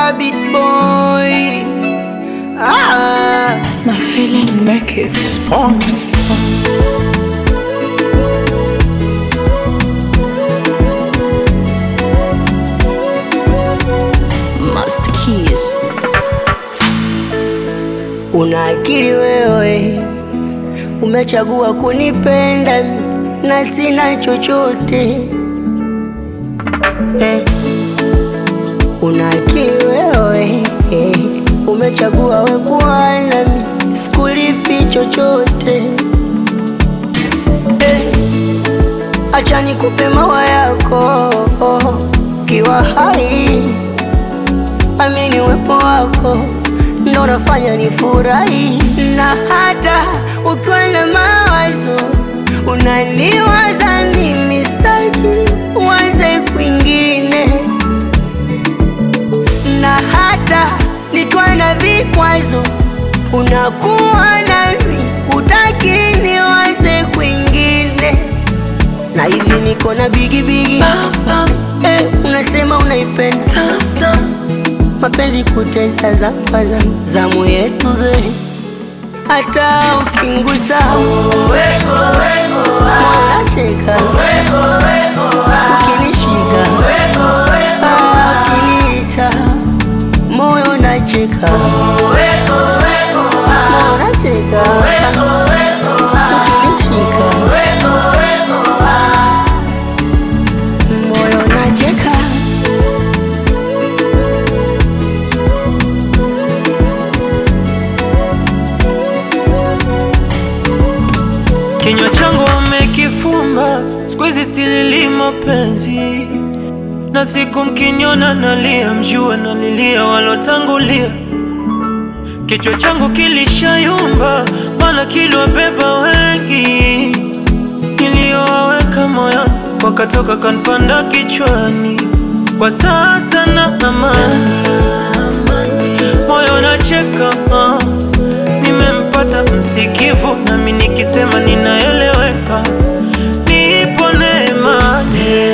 Rabbit boy. Ah. My feeling make it spawn. Master Keys. Una akili wewe, umechagua kunipenda mi, na sina chochote eh. Una akili wewe eh, umechagua we kuwa nami, sikulipi chochote eh. Acha nikupe mawa yako kiwa hai, amini uwepo wako ndo unafanya nifurahi, na hata ukiwa na mawazo unaniwaza mimi, staki uanze kwingine, na hata nikiwa na vikwazo unakuwa nami, utaki niwaze kwingine, na hivi niko na bigibigi eh, unasema unaipenda mapenzi kutesa za kwanza zamu yetu be hata ukingusa mwanacheka ukinishika ah, ukiniita moyo nacheka moyo nacheka ukinishika moyo nacheka Kinywa changu wamekifumba, siku hizi silili mapenzi, na siku mkiniona nalia, mjue nalilia walotangulia. Kichwa changu kilishayumba, maana kiliwabeba wengi, niliyowaweka moyoni wakatoka kanipanda kichwani. Kwa sasa na amani, moyo nacheka ah. Nimempata msikivu, nami nikisema ninaeleweka. Nipo neema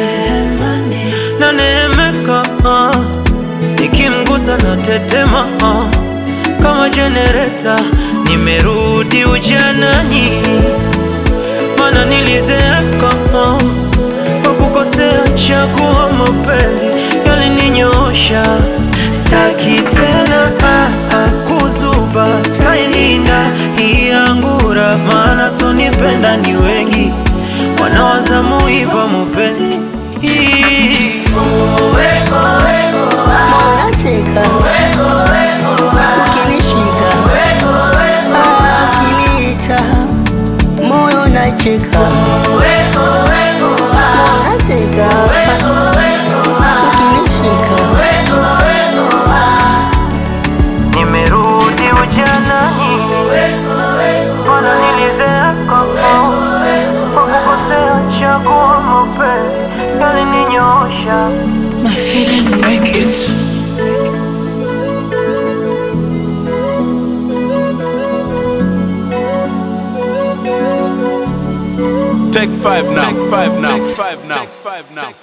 na neemeka, ah. nikimgusa na tetema ah. kama jenereta. Nimerudi ujanani, mana nilizeeka ah. kwa kukosea chagua mapenzi yalininyoosha. Staki tena ah, ah, kuzuba, tailinda hii angura, maana sonipenda ni wengi wanawazamu hivyo mupenzi hii Unacheka ukinishika, ah, ukiniita moyo nacheka, moyo nacheka ukinishika, nimerudi ujanani, mana nilizeeka kwa kukosea chagua mapenzi yalininyoosha. My feeling make it. Take five now. Take five now. Take five now. Take five now.